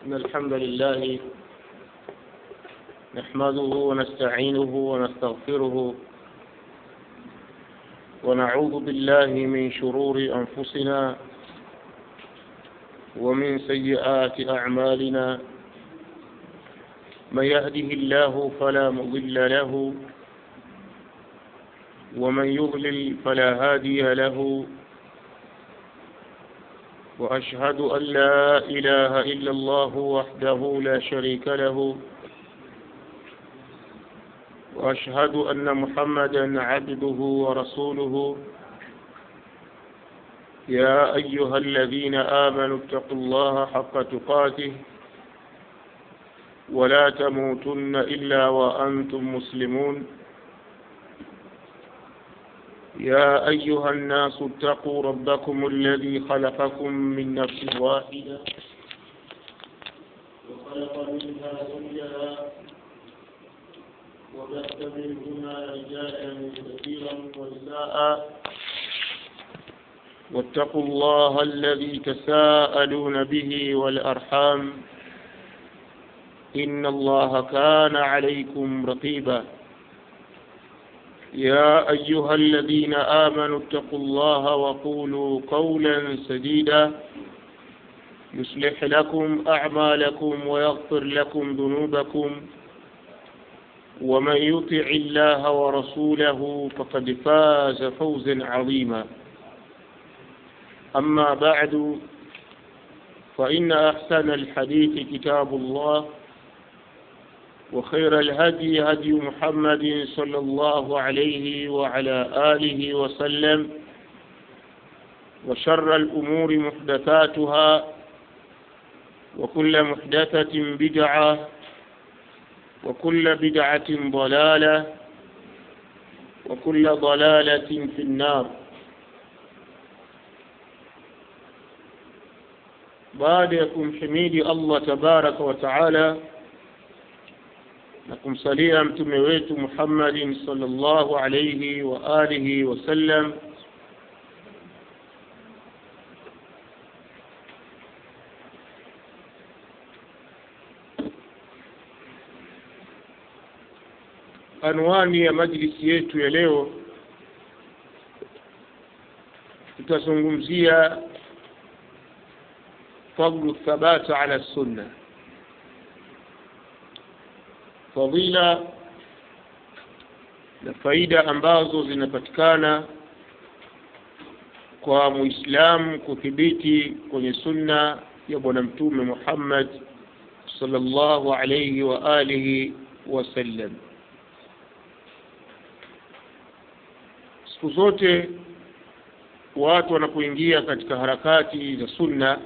إن الحمد لله نحمده ونستعينه ونستغفره ونعوذ بالله من شرور أنفسنا ومن سيئات أعمالنا من يهده الله فلا مضل له ومن يضلل فلا هادي له وأشهد أن لا إله إلا الله وحده لا شريك له وأشهد أن محمدا عبده ورسوله يا أيها الذين آمنوا اتقوا الله حق تقاته ولا تموتن إلا وأنتم مسلمون يا أيها الناس اتقوا ربكم الذي خلقكم من نفس واحدة وخلق منها زوجها وبث منهما رجالا كثيرا ونساء واتقوا الله الذي تساءلون به والأرحام إن الله كان عليكم رقيبا يا أيها الذين آمنوا اتقوا الله وقولوا قولا سديدا يصلح لكم أعمالكم ويغفر لكم ذنوبكم ومن يطع الله ورسوله فقد فاز فوزا عظيما أما بعد فإن أحسن الحديث كتاب الله وخير الهدي هدي محمد صلى الله عليه وعلى آله وسلم وشر الأمور محدثاتها وكل محدثة بدعة وكل بدعة ضلالة وكل ضلالة في النار بعدكم حميد الله تبارك وتعالى na kumsalia mtume wetu Muhammadin sallallahu alayhi wa alihi wasallam anwani ya majlisi yetu ya leo tutazungumzia fadlu thabata ala sunna fadhila na faida ambazo zinapatikana kwa muislamu kuthibiti kwenye sunna ya bwana mtume Muhammad sallallahu alayhi wa alihi wasallam siku zote watu wanapoingia katika harakati za sunna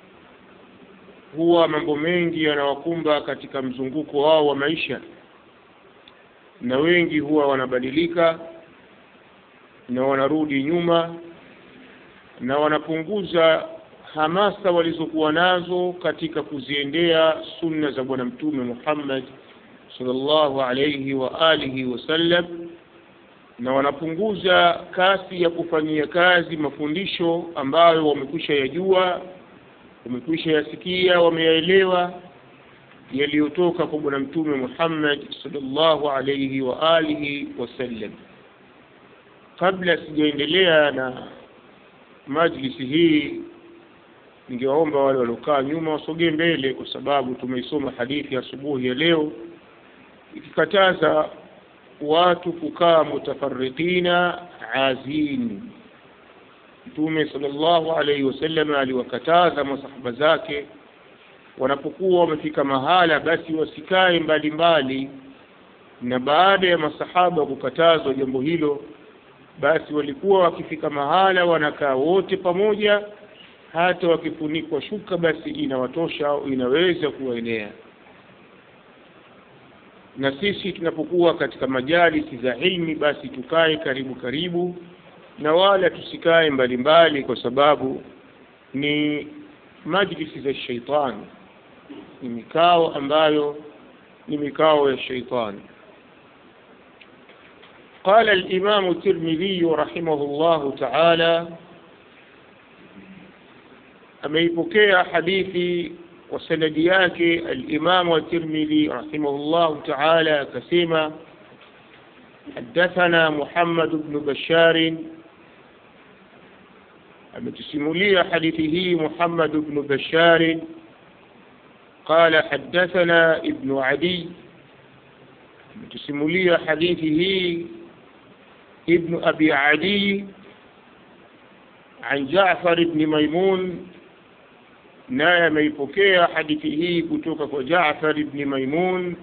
huwa mambo mengi yanawakumba katika mzunguko wao wa maisha na wengi huwa wanabadilika na wanarudi nyuma na wanapunguza hamasa walizokuwa nazo katika kuziendea sunna za bwana mtume Muhammad sallallahu alayhi wa alihi wasallam na wanapunguza kasi ya kufanyia kazi mafundisho ambayo wamekwisha yajua wamekwisha yasikia wameyaelewa yaliyotoka kwa bwana mtume Muhammad sallallahu alayhi wa alihi wasallam kabla sijaendelea na majlisi hii ningewaomba wale waliokaa nyuma wasogee mbele kwa sababu tumeisoma hadithi asubuhi ya leo ikikataza watu kukaa mutafarriqina azini Mtume sallallahu alaihi wasallam aliwakataza masahaba zake wanapokuwa wamefika mahala basi wasikae mbalimbali na baada ya masahaba kukatazwa jambo hilo basi walikuwa wakifika mahala wanakaa wote pamoja hata wakifunikwa shuka basi inawatosha au inaweza kuwaenea na sisi tunapokuwa katika majalisi za ilmi basi tukae karibu karibu na wala tusikae mbalimbali kwa sababu ni majlisi za shaitani ni mikao ambayo ni mikao ya shaitani قال الإمام الترمذي رحمه الله تعالى ameipokea hadithi kwa sanadi yake alimamu at-Tirmidhi rahimahullahu ta'ala akasema حدثنا محمد بن بشار ametusimulia hadithi hii Muhammad ibn Bashar قال حدثنا ابن عدي ametusimulia hadithi hii ابن أبي عدي عن جعفر بن ميمون naye ameipokea hadithi hii kutoka kwa Jaafar ibn Maimun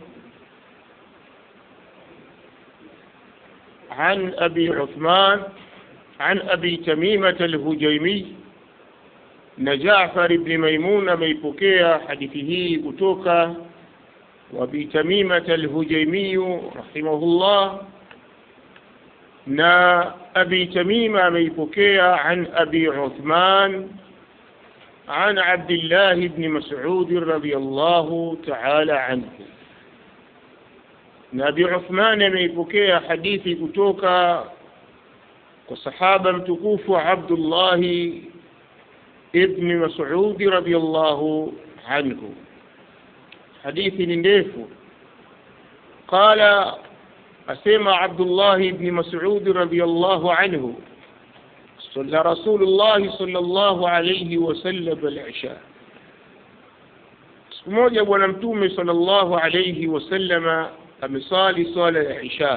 عن أبي عثمان عن أبي تميمة الهجيمي نجعفر بن ميمون ميبكيا حديثه كتوكا وأبي تميمة الهجيمي رحمه الله نا أبي تميمة ميبكيا عن أبي عثمان عن عبد الله بن مسعود رضي الله تعالى عنه na Abi Uthman ameipokea hadithi kutoka kwa sahaba mtukufu Abdullah ibn Mas'ud radiyallahu anhu hadithi ni ndefu qala asema Abdullah ibn Mas'ud radiyallahu anhu صلى رسول الله صلى الله عليه وسلم العشاء siku moja bwana mtume sallallahu alayhi wasallama amesali swala ya isha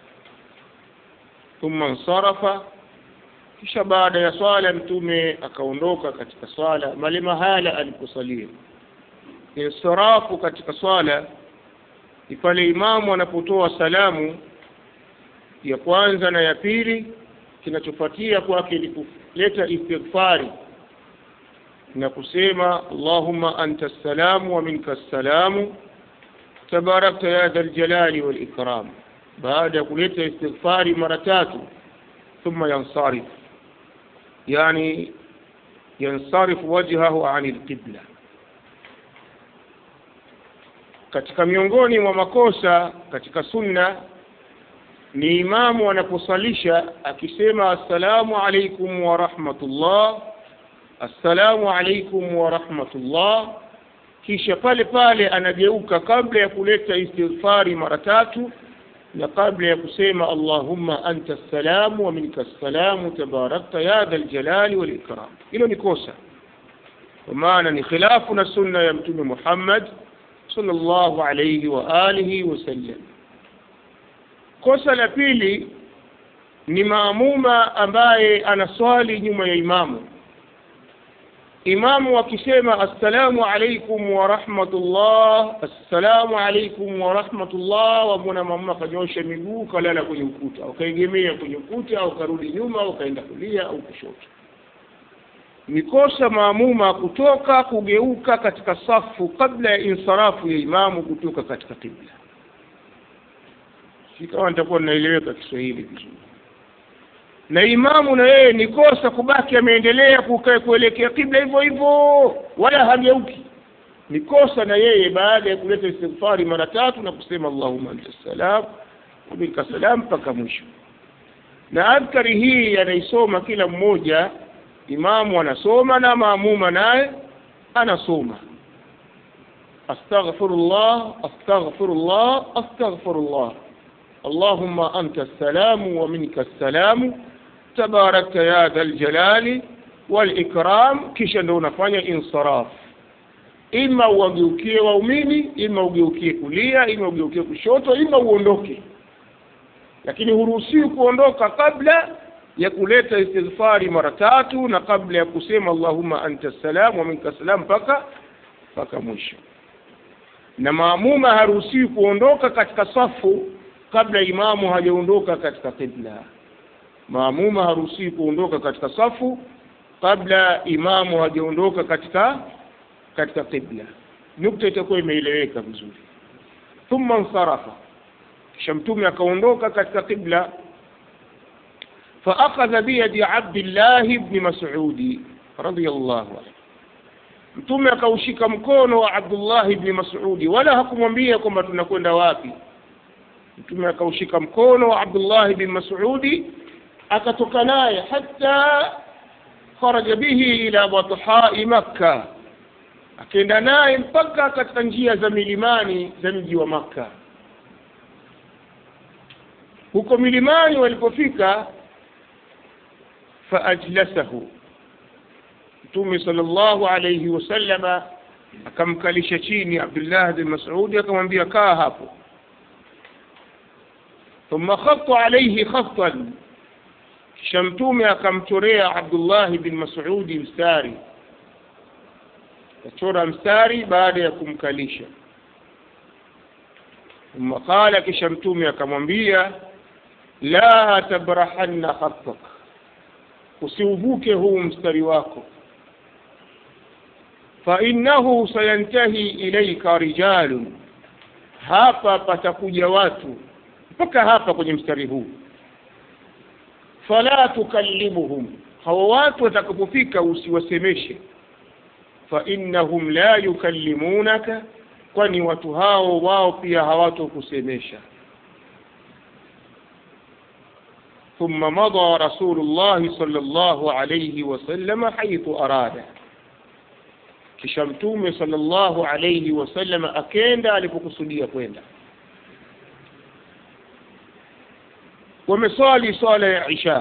thumma nsarafa kisha baada ya swala mtume akaondoka katika swala mali mahala aliposalia insirafu katika swala ni pale imamu anapotoa salamu ya kwanza na ya pili kinachofuatia kwake ni kuleta istighfari na kusema allahumma anta salamu wa minka salamu تباركت يا ذا الجلال والإكرام بعد كلية استغفار مرتات ثم ينصرف يعني ينصرف وجهه عن القبلة katika miongoni mwa makosa katika sunna ni imamu anaposalisha akisema assalamu alaikum wa rahmatullah assalamu alaikum wa rahmatullah kisha pale pale anageuka kabla ya kuleta istighfari mara tatu na kabla ya kusema allahumma anta salamu wa minka salamu tabarakta ya dha ljalali walikram hilo ni kosa kwa maana ni khilafu na sunna ya mtume muhammad sallallahu alayhi wa alihi wasallam kosa la pili ni maamuma ambaye anaswali nyuma ya imamu imamu akisema assalamu alaikum wa rahmatullah assalamu alaikum wa rahmatullah wamwona mama akanyosha miguu kalala kwenye ukuta ukaegemea kwenye ukuta au karudi nyuma ukaenda kulia au kushoto ni kosa maamuma kutoka kugeuka katika safu kabla ya insarafu ya imamu kutoka katika kibla si kama nitakuwa ninaeleweka kiswahili vizuri na imamu na yeye ni kosa kubaki ameendelea kukaa kuelekea kibla hivyo hivyo wala hageuki ni kosa na yeye baada ya kuleta istighfari mara tatu na kusema allahumma anta salam wabika salam mpaka mwisho na adhkari hii anaisoma kila mmoja imamu anasoma na maamuma naye anasoma astaghfirullah astaghfirullah astaghfirullah allahumma anta salamu wa minka salamu tabarakta ya dha ljalali walikram kisha ndo unafanya insaraf ima uwageukie waumini ima ugeukie kulia ima ugeukie kushoto ima uondoke lakini huruhusiwi kuondoka kabla ya kuleta istighfari mara tatu na kabla ya kusema allahumma anta salam wa minka salam mpaka mpaka mwisho na maamuma haruhusiwi kuondoka katika safu kabla imamu hajaondoka katika qibla maamuma haruhusiwi kuondoka katika safu kabla imamu hajaondoka katika katika qibla nukta itakuwa imeeleweka vizuri thumma nsarafa kisha mtume akaondoka katika qibla فأخذ بيد عبد الله بن مسعود رضي الله عنه mtume akaushika mkono wa Abdullah ibn Mas'udi wala hakumwambia kwamba tunakwenda wapi mtume akaushika mkono wa Abdullah ibn Mas'udi akatoka naye hata kharaja bihi ila bathai Makka akaenda naye mpaka katika njia za milimani za mji wa makka huko milimani walipofika faajlasahu mtume sallallahu alayhi wasallama akamkalisha chini abdullah bin mas'udi akamwambia kaa hapo thumma khatta alayhi khattan kisha mtume akamchorea abdullah bin mas'udi mstari akachora mstari baada ya kumkalisha thumma qala kisha mtume akamwambia la tabrahanna khattak usiuvuke huu mstari wako fainnahu sayantahi ilaika rijalun hapa patakuja watu mpaka hapa kwenye mstari huu fala tukallimuhum hawa watu watakapofika usiwasemeshe fainnahum la yukallimunaka kwani watu hao wao pia hawatokusemesha ثم مضى رسول الله صلى الله عليه وسلم حيث أراد kisha mtume sallallahu alayhi wasallam akenda alipokusudia kwenda wameswali swala ya isha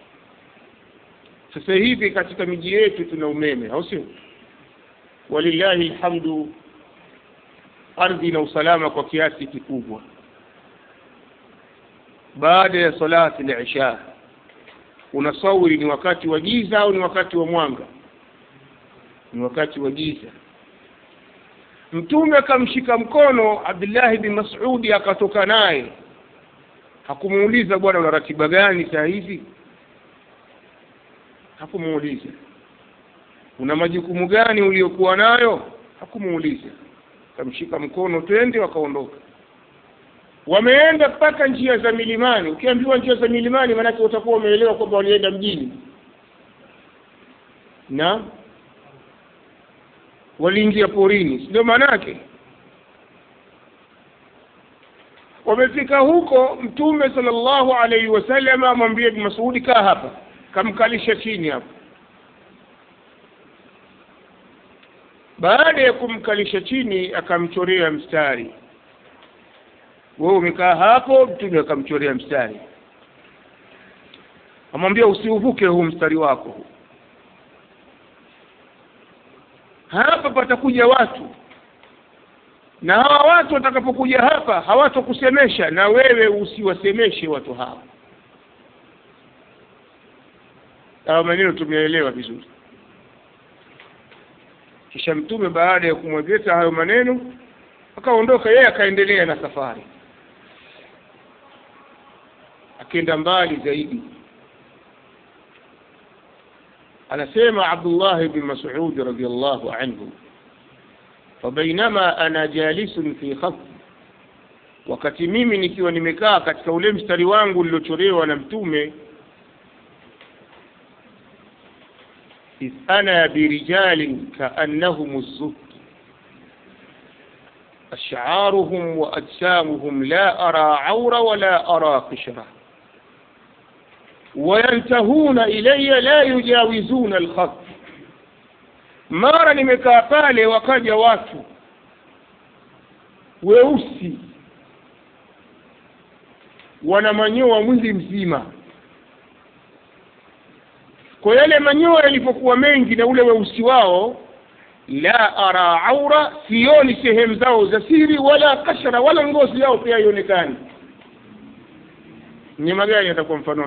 sasa hivi katika miji yetu tuna umeme au sio walillahi alhamdu ardhi na usalama kwa kiasi kikubwa baada ya salati al-isha unasawiri ni wakati wa giza au ni wakati wa mwanga ni wakati wa giza mtume akamshika mkono abdullahi bin masudi akatoka naye hakumuuliza bwana una ratiba gani saa hizi hakumuuliza una majukumu gani uliokuwa nayo hakumuuliza akamshika mkono twende wakaondoka wameenda mpaka njia za milimani ukiambiwa njia za milimani maanake utakuwa umeelewa kwamba walienda mjini na waliingia porini ndio maana yake wamefika huko mtume sallallahu alaihi wasallam amwambie ibn masudi kaa hapa kamkalisha chini hapo baada ya kumkalisha chini akamchorea mstari wewe umekaa hapo mtume akamchorea mstari amwambia usiuvuke huu mstari wako huu hapa patakuja watu na hawa watu watakapokuja hapa hawatokusemesha na wewe usiwasemeshe watu hawa hawa maneno tumeelewa vizuri kisha mtume baada ya kumwegeza hayo maneno akaondoka yeye akaendelea na safari akienda mbali zaidi anasema Abdullah ibn Mas'ud radhiyallahu anhu fabainama ana jalisun fi khat wakati mimi nikiwa nimekaa katika ule mstari wangu uliochorewa na mtume إذ أنا برجال كأنهم الزبد أشعارهم وأجسامهم لا أرى عور ولا أرى قشرة وينتهون إلي لا يجاوزون الخط mara nimekaa pale wakaja watu weusi wana manyoa mwili mzima kwa yale manyoa yalipokuwa mengi na ule weusi wao la ara aura sioni sehemu zao za siri wala kashara wala ngozi yao pia haionekani mnyama gani atakuwa mfano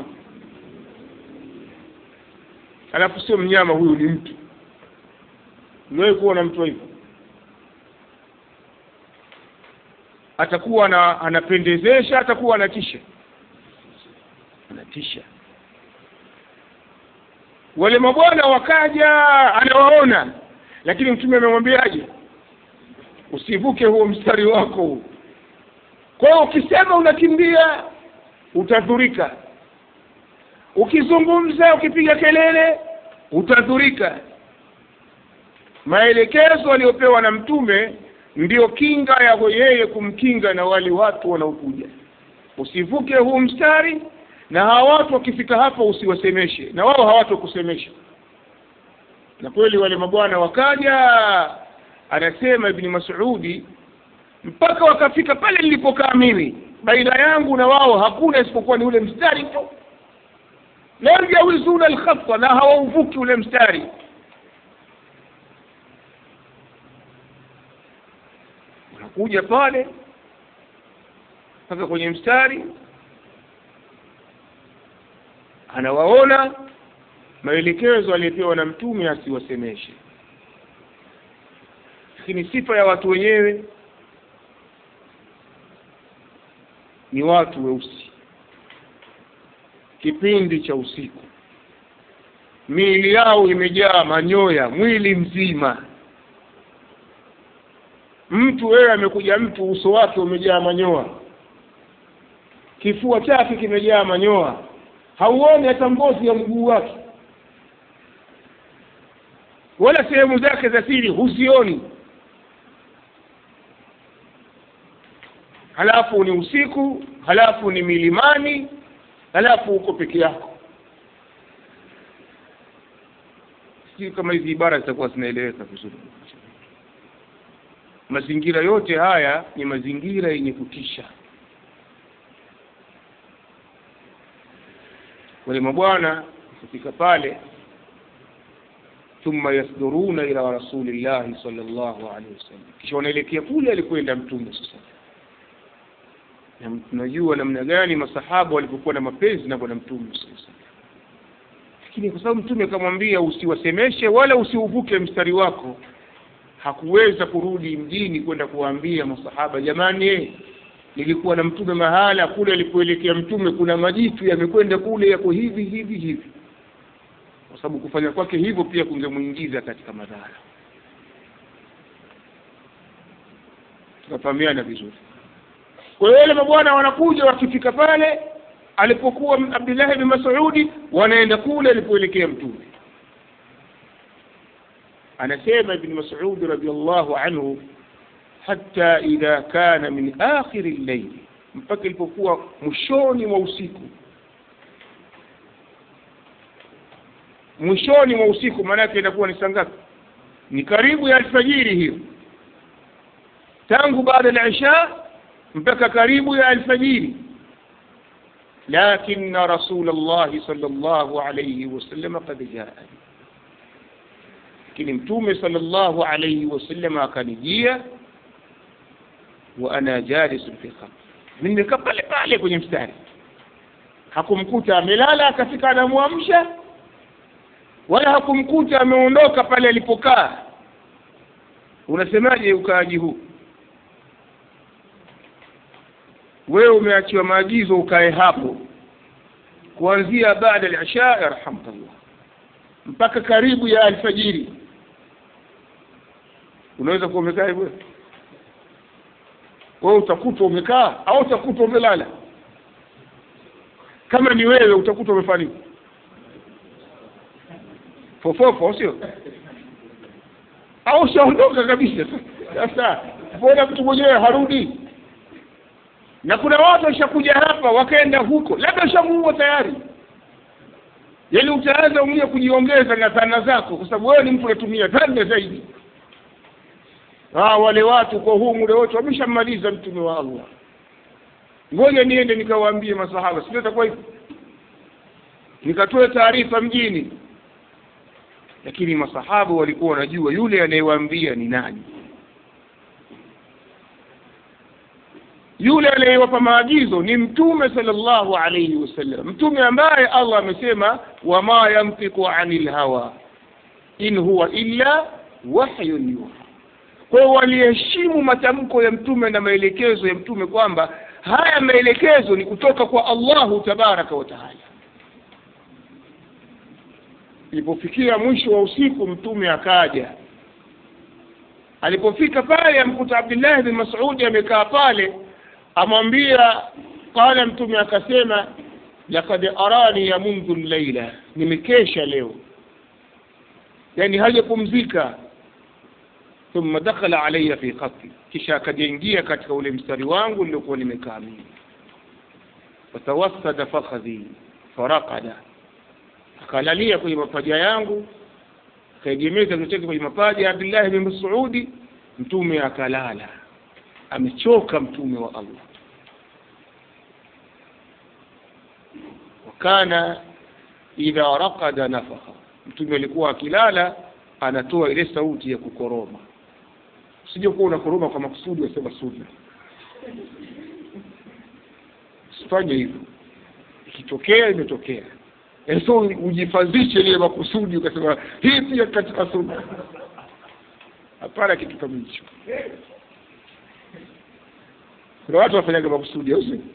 alafu sio mnyama huyu ni mtu umewahi kuona mtu hivyo atakuwa na, anapendezesha atakuwa anatisha anatisha wale mabwana wakaja anawaona lakini mtume amemwambiaje usivuke huo mstari wako huu kwa hiyo ukisema unakimbia utadhurika ukizungumza ukipiga kelele utadhurika maelekezo aliyopewa na mtume ndiyo kinga ya yeye kumkinga na wale watu wanaokuja usivuke huu mstari na hawa watu wakifika hapa usiwasemeshe na wao hawatokusemesha na kweli wale mabwana wakaja anasema ibni masudi mpaka wakafika pale nilipokaa mimi baina yangu na wao hakuna isipokuwa ni ule mstari tu la yajawizuna alkhata na hawauvuki ule mstari wanakuja pale mpaka kwenye mstari anawaona maelekezo aliyepewa na mtume asiwasemeshe lakini sifa ya watu wenyewe ni watu weusi kipindi cha usiku miili yao imejaa manyoya mwili mzima mtu wewe amekuja mtu uso wake umejaa manyoa kifua chake kimejaa manyoa hauoni hata ngozi ya mguu wake wala sehemu zake za siri huzioni halafu ni usiku halafu ni milimani halafu uko peke yako sijui kama hizi ibara zitakuwa zinaeleweka vizuri mazingira yote haya ni mazingira yenye kutisha wale mabwana kufika pale thumma yasduruna ila rasulillahi sallallahu alaihi wasallam kisha wanaelekea kule alikwenda mtume sasa na tunajua namna gani masahaba walipokuwa na mapenzi na bwana mtume sasa lakini kwa sababu mtume akamwambia usiwasemeshe wala usiuvuke mstari wako hakuweza kurudi mjini kwenda kuwaambia masahaba jamani nilikuwa na mtume mahala kule alipoelekea mtume kuna majitu yamekwenda kule yako hivi hivi hivi kwa sababu kufanya kwake hivyo pia kungemwingiza katika madhara tukafahamiana vizuri kwa hiyo wale mabwana wanakuja wakifika pale alipokuwa abdullahi bin masudi wanaenda kule alipoelekea mtume anasema ibn masud radiallahu anhu hata idha kana min akhiri llaili mpaka ilipokuwa mwishoni mwa usiku mwishoni mwa usiku maanake inakuwa ni saa ngapi ni karibu ya alfajiri hiyo tangu baada ya isha mpaka karibu ya alfajiri لكن رسول الله صلى الله عليه وسلم قد جاءني lakini mtume sallallahu alayhi wasallam akanijia wa ana jalisun fi khamr nimekaa pale pale kwenye mstari hakumkuta amelala akafika anamwamsha wala hakumkuta ameondoka pale alipokaa unasemaje ukaaji huu wewe umeachiwa maagizo ukae hapo kuanzia baada al-isha yarhamkallah mpaka karibu ya alfajiri unaweza kuwa umekaa hivyo wewe utakuta umekaa au utakuta umelala kama ni wewe utakuta umefanya nini fofofo sio au ushaondoka kabisa sasa mbona mtu mwenyewe harudi na kuna watu washakuja hapa wakaenda huko labda ushamuua tayari yaani utaanza mwenyewe kujiongeza na dhana zako kwa sababu wewe ni mtu unatumia dhana zaidi ah wale watu kwa huu muda wote wameshammaliza mtume wa Allah ngoja niende nikawaambie masahaba sio itakuwa hivyo nikatoe taarifa mjini lakini masahaba walikuwa wanajua yule anayewaambia ni nani yule anayewapa maagizo ni mtume sallallahu alayhi wasallam mtume ambaye Allah amesema wama yantiqu anil hawa in huwa illa wahyun yuha kwa hiyo waliheshimu matamko ya mtume na maelekezo ya mtume kwamba haya maelekezo ni kutoka kwa Allahu tabaraka wa taala ilipofikia mwisho wa usiku mtume akaja alipofika pale amkuta Abdullah bin Mas'ud amekaa pale amwambia qala mtume akasema laqad arani ya mundu llaila nimekesha leo yani hajapumzika thumma dakhala alayya fi khatti kisha akajaingia katika ule mstari wangu niliokuwa nimekaa mimi fatawassada fakhadhi faraqada akalalia kwenye mapaja yangu akaegemeza kichwa chake kwenye mapaja ya Abdullah bin Mas'udi mtume akalala amechoka mtume wa Allah wakana idha raqada nafakha mtume alikuwa akilala anatoa ile sauti ya kukoroma usije kuwa unakoroma kwa makusudi wasema sunna usifanye hivyo ikitokea imetokea so ujifadhishe ile makusudi ukasema hii pia katika sunna hapana kitu kama hicho kuna watu wafanyaga makusudi au sio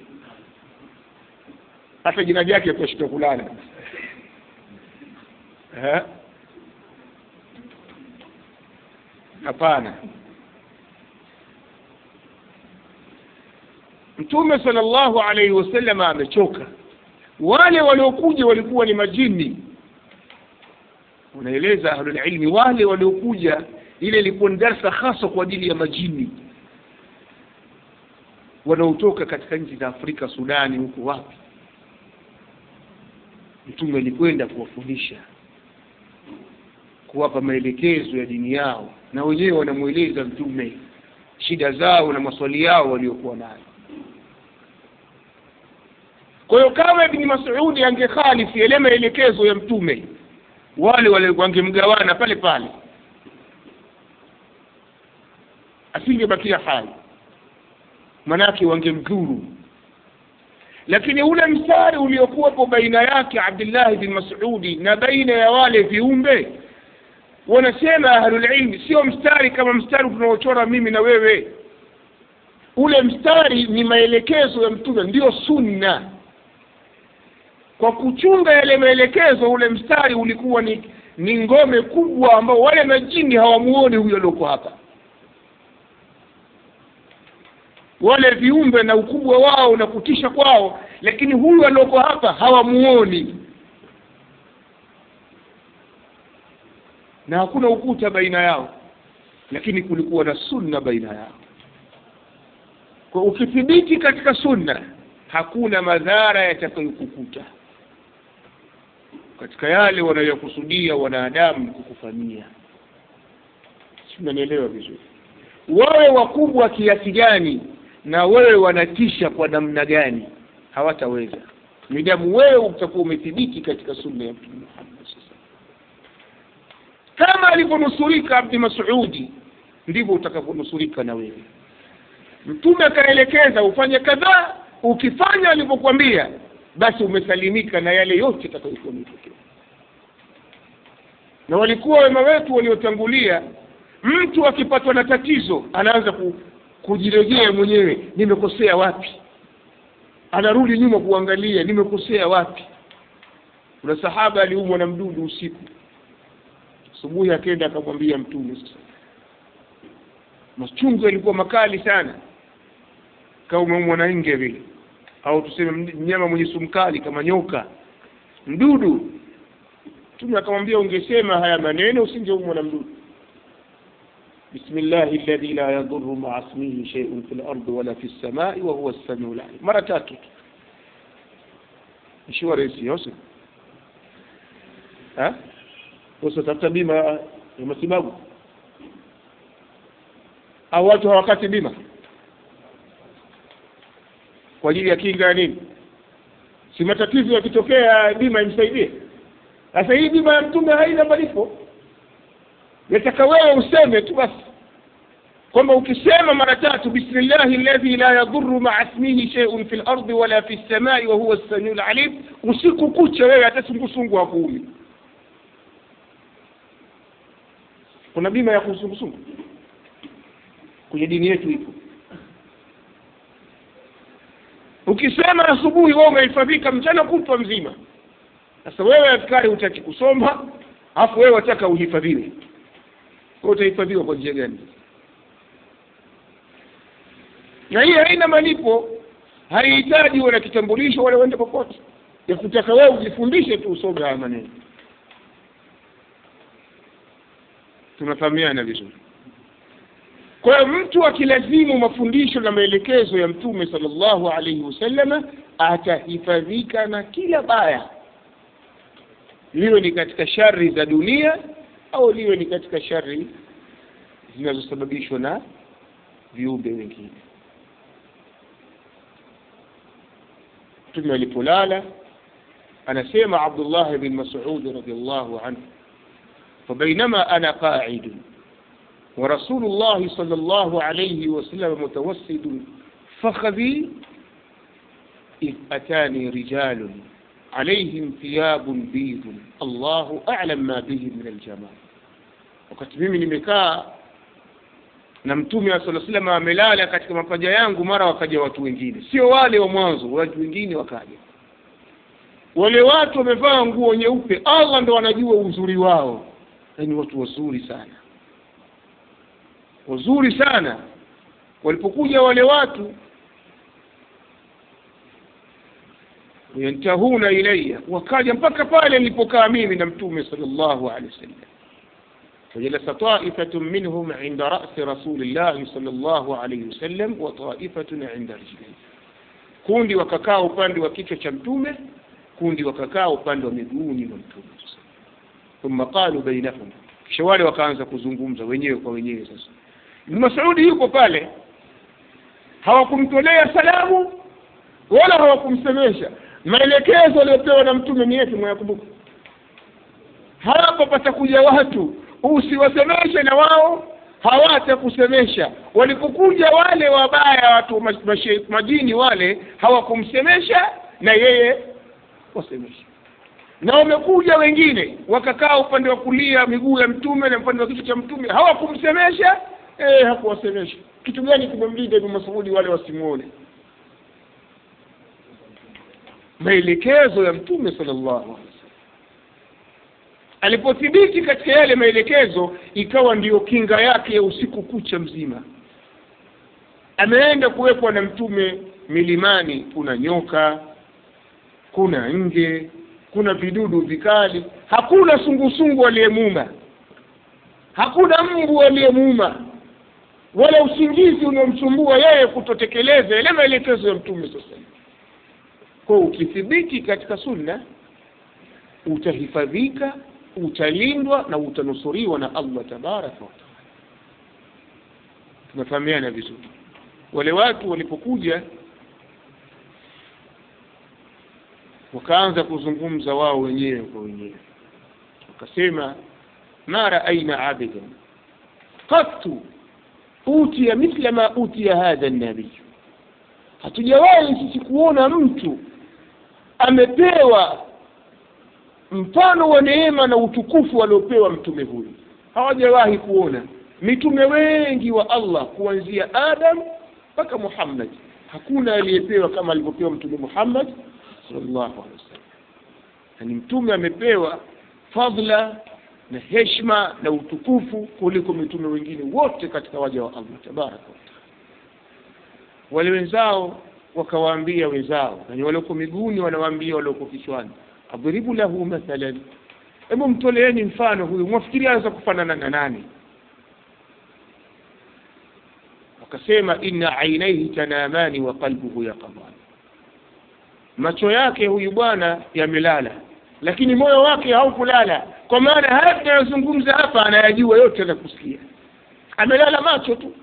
hata jina jake kuashika kulala eh hapana mtume sallallahu alaihi wasallam amechoka wale waliokuja walikuwa ni majini unaeleza ahlulilmi wale waliokuja ile ilikuwa ni darsa hasa kwa ajili ya majini wanaotoka katika nchi za Afrika, Sudani, huko wapi. Mtume alikwenda kuwafundisha, kuwapa maelekezo ya dini yao, na wenyewe wanamweleza Mtume shida zao na maswali yao waliokuwa nayo. Kwa hiyo kama Ibni Mas'udi angekhalifu yale maelekezo ya Mtume, wale wale wangemgawana pale pale, asingebakia hai manake wangemdhuru lakini ule mstari uliokuwepo baina yake Abdullahi bin Mas'udi na baina ya wale viumbe wanasema ahlulilmi sio mstari kama mstari tunaochora mimi na wewe ule mstari ni maelekezo ya mtume ndio sunna kwa kuchunga yale maelekezo ule mstari ulikuwa ni ni ngome kubwa ambao wale majini hawamuoni huyo alioko hapa wale viumbe na ukubwa wao na kutisha kwao lakini huyu alioko hapa hawamuoni na hakuna ukuta baina yao lakini kulikuwa na sunna baina yao kwa ukithibiti katika sunna hakuna madhara yatakayokukuta katika yale wanayokusudia wanadamu kukufanyia sinanielewa vizuri wawe wakubwa kiasi gani na wewe wanatisha kwa namna gani hawataweza midamu wewe utakuwa umethibiti katika sunna ya mtume Muhammad kama alivyonusurika Abdi Mas'udi ndivyo utakavyonusurika na wewe mtume akaelekeza ufanye kadhaa ukifanya alivyokuambia basi umesalimika na yale yote atakayokuwa yametokea na walikuwa wema wetu waliotangulia mtu akipatwa na tatizo anaanza ku, kujirejea mwenyewe nimekosea wapi anarudi nyuma kuangalia nimekosea wapi kuna sahaba aliumwa na mdudu usiku asubuhi akenda akamwambia mtume sasa machungu yalikuwa makali sana kama umeumwa na nge vile au tuseme mnyama mwenye sumu kali kama nyoka mdudu mtume akamwambia ungesema haya maneno usingeumwa na mdudu بسم الله الذي لا يضر مع اسمه شيء في الأرض ولا في السماء وهو السميع العليم مرة tatu nishiwa rahisi yose ha usitafuta bima ya matibabu au watu hawakati bima kwa ajili ya kinga ya nini si matatizo yakitokea bima imsaidie sasa hii bima ya mtume haina malipo yataka wewe useme tu basi kwamba ukisema mara tatu bismillahi alladhi la yadhurru ma'a ismihi shay'un fil ardi wala fis samai wa huwa as-samiul alim usiku kucha wewe hata sungusungu hakuumi kuna bima ya kusungusungu kwenye dini yetu ipo ukisema asubuhi wewe umehifadhika mchana kutwa mzima sasa wewe askari hutaki kusoma afu wewe wataka uhifadhiwe kwa utahifadhiwa kwa njia gani na hii haina malipo haihitaji uwe na kitambulisho wala uende popote ya kutaka wewe ujifundishe tu usome haya maneno tunafahamiana vizuri kwa hiyo mtu akilazimu mafundisho na maelekezo ya mtume sallallahu alaihi wasallama atahifadhika na kila baya liwe ni katika shari za dunia au liwe ni katika shari zinazosababishwa na viumbe wengine mtume alipolala anasema abdullah bin masud radiallahu anhu فبينما أنا قاعد ورسول الله صلى الله عليه وسلم متوسد فخذي إذ أتاني رجال عليهم ثياب بيض الله أعلم ما بهم من الجمال wakati mimi nimekaa na mtume wa sala salam amelala katika mapaja yangu mara wakaja watu wengine sio wale wa mwanzo watu wengine wakaja wale watu wamevaa nguo nyeupe allah ndo wanajua uzuri wao ni watu wazuri sana wazuri sana walipokuja wale watu yantahuna ilaya wakaja mpaka pale nilipokaa mimi na mtume sallallahu alaihi wasallam فجلس طائفة منهم عند رأس رسول الله صلى الله عليه وسلم وطائفة عند رجليه kundi wakakaa upande wa kichwa cha mtume kundi wakakaa upande wa miguuni mwa mtume thumma qalu bainahum kisha wale wakaanza kuzungumza wenyewe kwa wenyewe sasa ibn masudi yuko pale hawakumtolea salamu wala hawakumsemesha maelekezo aliyopewa na mtume ni yepi mwayakumbuka hapa patakuja watu usiwasemeshe na wao hawatakusemesha walipokuja wale wabaya watu majini wale hawakumsemesha na yeye wasemesha na wamekuja wengine wakakaa upande wa kulia miguu ya mtume na upande wa kichwa cha mtume hawakumsemesha eh, hakuwasemesha kitu gani kimemlinda ibn masudi wale wasimuone maelekezo ya mtume sallallahu alaihi wasallam alipothibiti katika yale maelekezo ikawa ndiyo kinga yake ya usiku kucha mzima ameenda kuwekwa na mtume milimani kuna nyoka kuna nge kuna vidudu vikali hakuna sungusungu aliyemuuma hakuna mbu aliyemuuma wala usingizi unaomsumbua yeye kutotekeleza yale maelekezo ya mtume sasa kwa ukithibiti katika sunna utahifadhika utalindwa na utanusuriwa na allah tabaraka wataala tunafahamiana vizuri wale watu walipokuja wakaanza kuzungumza wao wenyewe kwa wenyewe wakasema ma raaina abidan qattu utiya mithla ma utiya hadha nabiy hatujawahi sisi kuona mtu amepewa mfano wa neema na utukufu aliopewa mtume huyu hawajawahi kuona mitume wengi wa allah kuanzia adam mpaka muhammad hakuna aliyepewa kama alivyopewa mtume muhammad sallallahu alaihi wasallam yani mtume amepewa fadhla na heshima na utukufu kuliko mitume wengine wote katika waja wa allah tabaraka wataala wale wenzao wakawaambia wenzao yani walioko miguuni wanawaambia walioko kichwani adhribu lahu mathalan hebu mtoleeni mfano huyu mwafikiri anaweza kufanana na nani wakasema inna ainaihi tanamani wa qalbuhu yaqadan macho yake huyu bwana yamelala lakini moyo wake haukulala kwa maana haya tunayozungumza hapa anayajua yote anakusikia amelala macho tu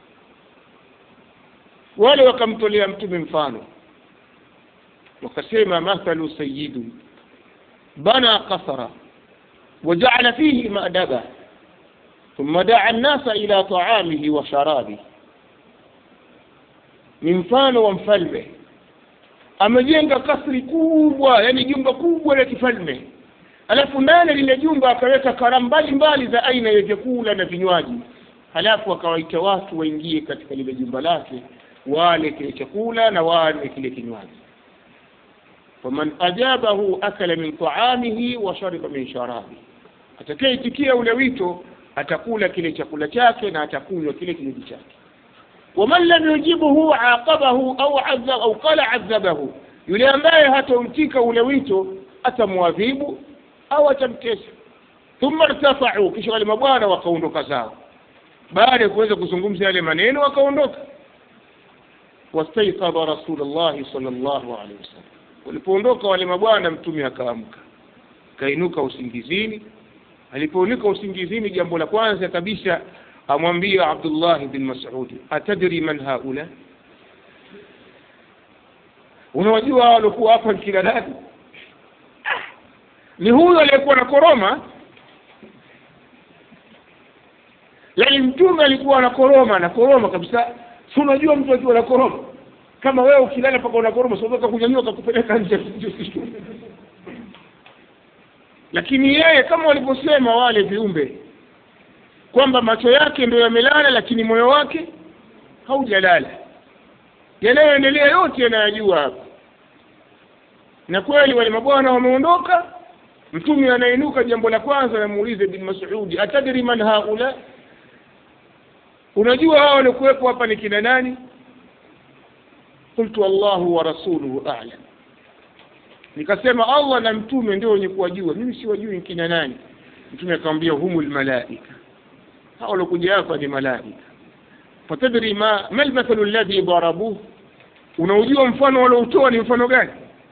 wale wakamtolea mtume mfano wakasema mathalu sayidu bana qasara وجعل فيه مأدبة ثم دعا الناس إلى طعامه وشرابه ni mfano wa mfalme amejenga kasri kubwa yani jumba kubwa la kifalme alafu ndani lile jumba akaweka karamu mbalimbali za aina ya vyakula na vinywaji halafu akawaita watu waingie katika lile jumba lake wale kile chakula na wale kile kinywaji faman ajabahu akala min taamihi wa shariba min sharabihi atakayeitikia ule wito atakula kile chakula chake na atakunywa kile kinywaji chake waman lam yujibuhu aqabahu au adhab au qala adhabahu yule ambaye hatomtika ule wito atamwadhibu au atamtesa thumma irtafau kisha wale mabwana wakaondoka zao baada ya kuweza kuzungumza yale maneno wakaondoka wastaikadha rasulullahi sallallahu alaihi wasallam walipoondoka wale mabwana mtume akaamka kainuka usingizini alipounika usingizini jambo la kwanza kabisa amwambia abdullah bin masudi atadri man haula unawajua waliokuwa hapa ni kina nani ni huyo aliyekuwa na koroma yaani mtume alikuwa na koroma na koroma kabisa si unajua mtu akiwa na koroma kama wewe ukilala paka una koroma siweza kunyanyua kakupeleka nje lakini yeye kama walivyosema wale viumbe kwamba macho yake ndio yamelala lakini moyo wake haujalala yanayoendelea yote yanayajua hapa na kweli wale mabwana wameondoka mtume anainuka jambo la kwanza namuulize bin masudi atadri man haula unajua hao waliokuwepo hapa ni kina nani qultu allahu wa rasuluhu a'lam nikasema allah na mtume ndio wenye kuwajua mimi siwajui ni kina nani mtume akamwambia humul malaika hao waliokuja hapa ni malaika fatadri ma ma almathalu alladhi darabuh unaujua mfano walioutoa ni mfano gani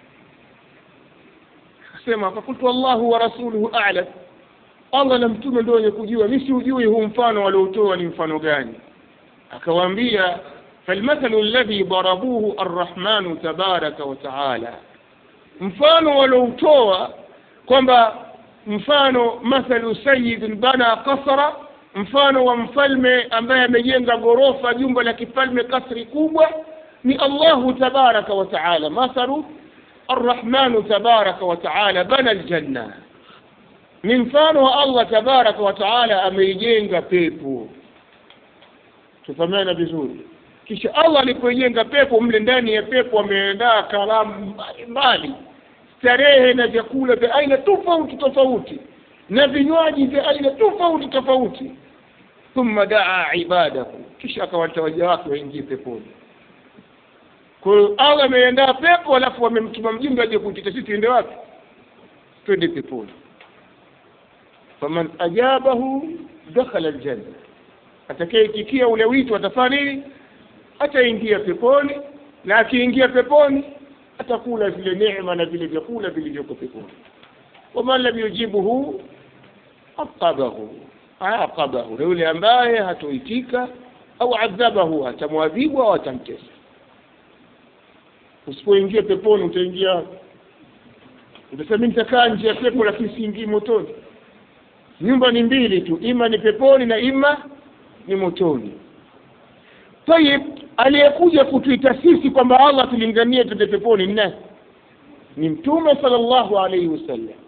akasema fakultu allahu wa rasuluhu a'lam allah na mtume ndio wenye kujua mi siujui huu mfano walioutoa ni mfano gani akawaambia falmathalu alladhi darabuhu arrahmanu tabaraka wa taala mfano walioutoa kwamba mfano mathalu sayidin bana kasra mfano wa mfalme ambaye amejenga ghorofa jumba la kifalme kasri kubwa ni allahu tabaraka wa taala mathalu arrahmanu tabaraka wa taala bana aljanna ni mfano wa allah tabaraka wa taala ameijenga pepo tufahamiana vizuri kisha allah alipoijenga pepo mle ndani ya pepo ameandaa karamu mbalimbali starehe na vyakula vya aina tofauti tofauti na vinywaji vya aina tofauti tofauti thumma daa ibadahu kisha akawata waja wake waingie peponi kwa hiyo allah ameiandaa pepo alafu amemtuma mjumbe aje kuitita sisi tuende wapi twende peponi faman ajabahu dakhala aljanna atakayeitikia ule wito atafanya nini ataingia peponi na akiingia peponi atakula zile neema na vile vyakula vilivyoko peponi waman lam yujibuhu aqabahu aqabahu na yule ambaye hatoitika au adhabahu atamwadhibu au atamtesa usipoingia peponi utaingia utasema mi nitakaa nje ya pepo lakini siingii motoni nyumba ni mbili tu ima ni peponi na ima ni motoni tayib aliyekuja kutuita sisi kwamba allah tulinganie twende peponi ni nani ni mtume sala llahu alaihi wasallam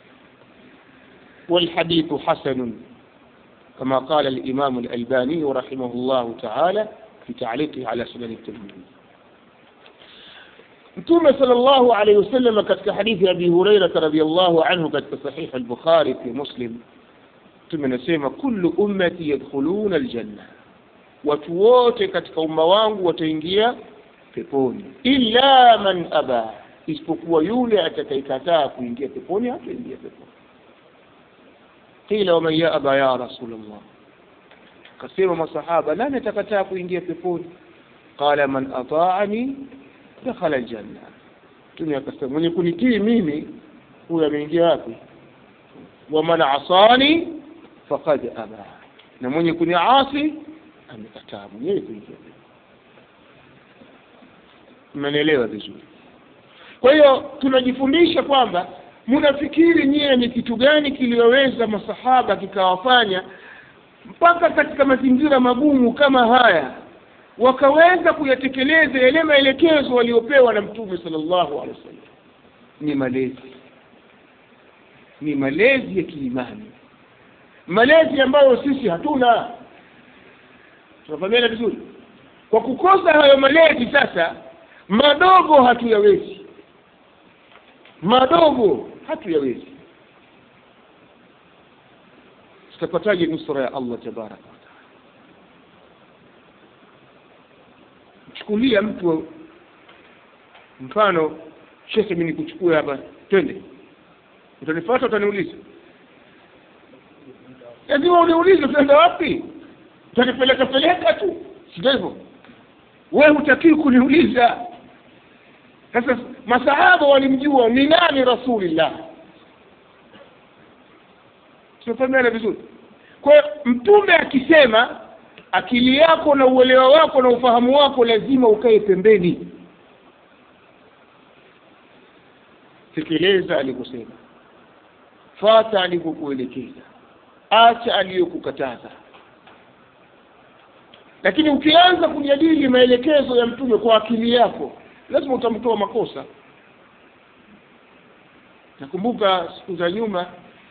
والحديث حسن كما قال الإمام الألباني رحمه الله تعالى في تعليقه على سنن الترمذي متومة صلى الله عليه وسلم كتك حديث أبي هريرة رضي الله عنه كتك صحيح البخاري في مسلم ثم نسيما كل أمتي يدخلون الجنة وتووت كتك أموان وتنجيا peponi illa man aba isipokuwa yule atakayekataa kuingia peponi hataingia peponi qila waman yaba ya rasulllah kasema masahaba nani atakataa kuingia peponi qala man ataani dakhala aljanna mtume akasema mwenye kunitii mimi huyo ameingia wapi waman asani faqad aba na mwenye kuniasi amekataa mwenyewe kuingia mmenielewa vizuri kwa hiyo tunajifundisha kwamba mnafikiri nyie ni kitu gani kiliyoweza masahaba kikawafanya mpaka katika mazingira magumu kama haya wakaweza kuyatekeleza yale maelekezo waliopewa na mtume sallallahu alaihi wasallam ni malezi ni malezi ya kiimani malezi ambayo sisi hatuna tunafahamiana vizuri kwa kukosa hayo malezi sasa madogo hatuyawezi madogo hatuyawezi tutapataje nusra ya allah tabaraka wataala chukulia mtu mfano shekhe mi nikuchukue hapa twende utanifata utaniuliza lazima uniulize utaenda wapi utanipeleka peleka tu sivyo hivyo we hutakii kuniuliza sasa masahaba walimjua ni nani rasulillah tunafahamiana vizuri kwa hiyo mtume akisema akili yako na uelewa wako na ufahamu wako lazima ukae pembeni tekeleza alikusema fata alikokuelekeza acha aliyokukataza lakini ukianza kujadili maelekezo ya mtume kwa akili yako lazima utamtoa makosa nakumbuka siku za nyuma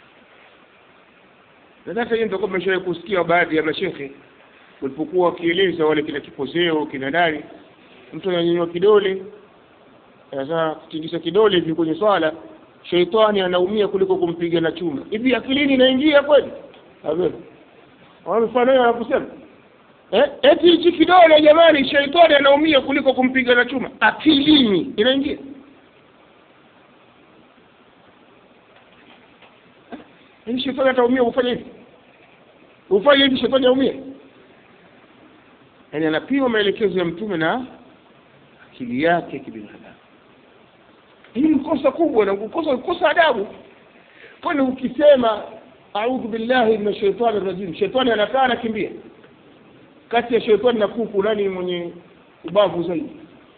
nadhani hiyo nitakuwa mmeshawahi kusikia baadhi ya mashekhe walipokuwa wakieleza wale kina kipozeo kina nani mtu ananyanyua kidole sasa kutingisha kidole hivi kwenye swala sheitani anaumia kuliko kumpiga na chuma hivi akilini inaingia kweli mfano hiyo anakusema eh, eti hichi kidole jamani sheitani anaumia kuliko kumpiga na chuma akilini inaingia hivi shetani ataumia ufanye hivi ufanye hivi shetani aumie yaani anapima maelekezo ya mtume na akili yake kibinadamu hii ni kosa kubwa na kukosa kukosa adabu kwani ukisema audhu billahi min shaitani rajim shetani anakaa anakimbia kati ya shetani na kuku nani mwenye ubavu zaidi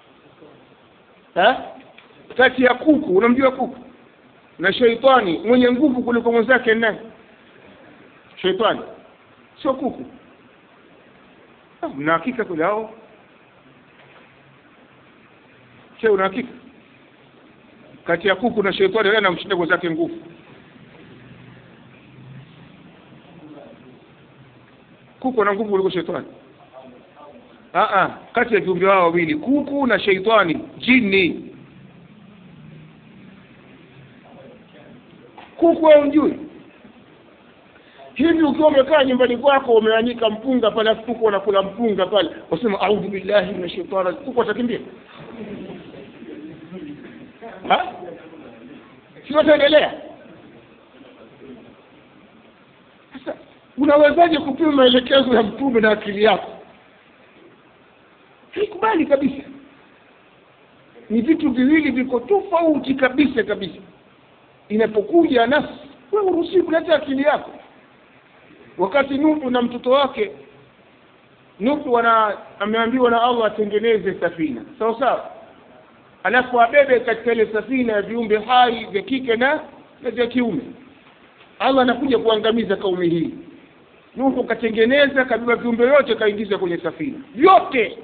ha? kati ya kuku unamjua kuku na sheitani mwenye nguvu kuliko mwenzake nani sheitani sio kuku mna hakika kule hao che una hakika kati ya kuku na shetani nani anamshinda mwenzake nguvu kuku ana nguvu kuliko shetani ah kati ya viumbe wao wawili kuku na sheitani jini kuku wewe mjui hivi ukiwa umekaa nyumbani kwako umeanika mpunga pale afu kuku wanakula mpunga pale wasema audhu billahi min shaitani kuku watakimbia si wataendelea sasa unawezaje kupima maelekezo ya mtume na akili yako haikubali kabisa ni vitu viwili viko tofauti kabisa kabisa inapokuja nafsi wewe uruhusi kuleta akili yako wakati Nuhu na mtoto wake Nuhu ana ameambiwa na Allah atengeneze safina sawa sawa alafu abebe katika ile safina ya viumbe hai vya kike na na vya kiume Allah anakuja kuangamiza kaumi hii Nuhu katengeneza kabeba viumbe yote kaingiza kwenye safina vyote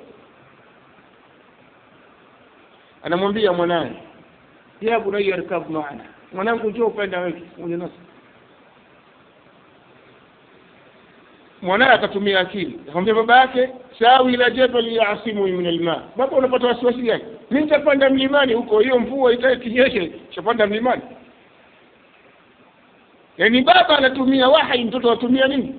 anamwambia mwanaye ya bunayya rkab maana mwanangu njoo upande wewe pamoja nasi mwanaye akatumia akili akamwambia baba yake sawi ila jabali yasimu min alma baba unapata wasiwasi gani mimi nitapanda mlimani huko hiyo mvua itakinyeshe chapanda mlimani yaani baba anatumia wahai mtoto anatumia nini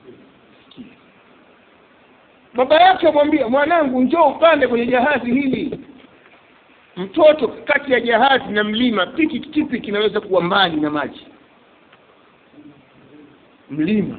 baba yake amwambia mwanangu njoo upande kwenye jahazi hili mtoto kati ya jahazi na mlima piki kipi kinaweza kuwa mbali na maji mlima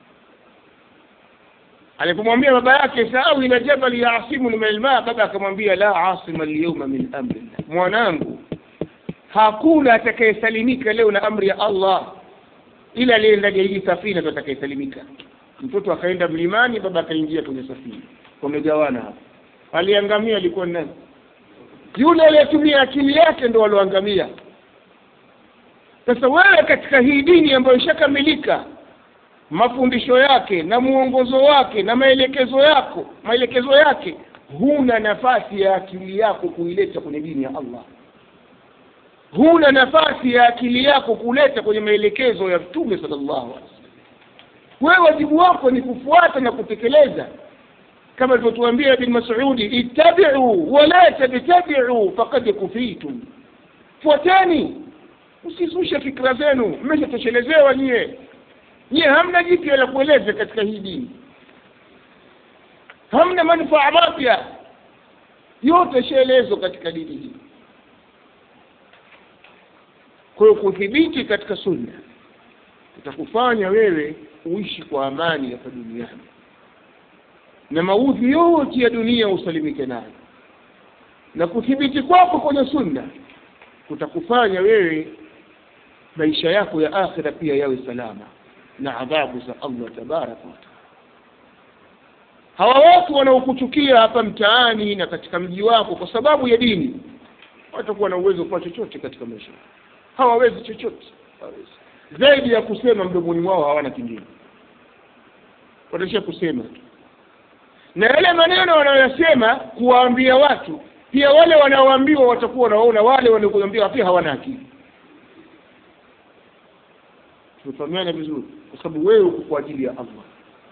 alipomwambia baba yake saawi ila jabali yaasimu min alma baba akamwambia la asima alyawma min amri mwanangu hakuna atakayesalimika leo na amri ya Allah ila aliye ndani ya hii safina ndo atakayesalimika mtoto akaenda mlimani baba akaingia kwenye safina wamegawana hapo aliangamia alikuwa nani yule aliyetumia akili yake ndo walioangamia sasa wewe katika hii dini ambayo ishakamilika mafundisho yake na muongozo wake na maelekezo yako maelekezo yake huna nafasi ya akili yako kuileta kwenye dini ya Allah huna nafasi ya akili yako kuleta kwenye maelekezo ya mtume sallallahu alaihi wasallam wewe wajibu wako ni kufuata na kutekeleza kama alivyotuambia ibn Mas'udi ittabi'u wa la tabtabi'u faqad kufitum fuateni usizushe fikra zenu mmeshatoshelelezewa nyie nyie hamna jipya la kueleza katika hii dini hamna manufaa mapya yote shaelezwa katika dini hii kwa hiyo kudhibiti katika sunna itakufanya wewe uishi kwa amani hapa duniani na maudhi yote ya dunia usalimike nayo na kuthibiti kwako kwenye sunna kutakufanya wewe maisha yako ya akhira pia yawe salama na adhabu za Allah tabaraka wa taala hawa watu wanaokuchukia hapa mtaani na katika mji wako kwa sababu ya dini watakuwa na uwezo kwa chochote katika maisha hawawezi chochote hawawezi zaidi ya kusema mdomoni mwao hawana kingine wataishia kusema tu na yale maneno wanayoyasema kuwaambia watu pia wale wanaoambiwa watakuwa wanaona wale wanaokuambiwa pia hawana akili tumefahamiana vizuri kwa sababu wewe uko kwa ajili ya allah